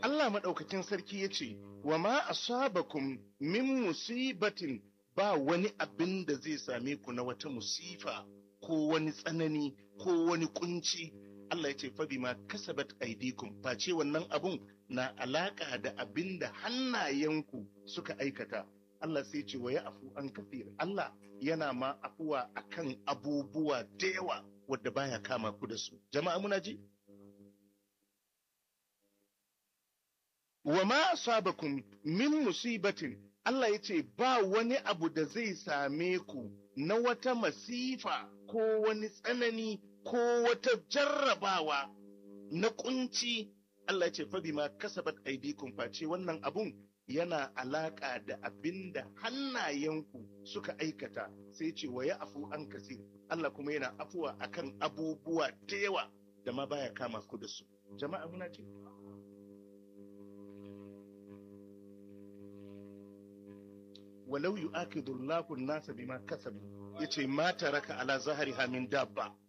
Allah maɗaukakin sarki ya ce, wa ma asabakum min musibatin ba wani abin da zai same ku na wata musifa ko wani tsanani ko wani kunci. Allah ya ce fabi ma kasabat aidikum face wannan abun na alaka da abin da hannayenku suka aikata. Allah sai ce wa ya afu an kafir. Allah yana ma afuwa akan abubuwa da yawa wadda baya kama ku da su. Jama'a muna ji? wa ma asabakum min musibatin Allah ya ce ba wani abu da zai same ku na wata masifa ko wani tsanani ko wata jarrabawa na kunci Allah ya ce fa bima kasabat aidikum face wannan abun yana alaka da abin da hannayenku suka aikata sai ce wa ya afu an kasir Allah kuma yana afuwa akan abubuwa da yawa da ma baya kama ku da su jama'a muna ce walau yu'akidu Allahu an-nasa bima kasabu yace ma taraka ala zahriha min dabba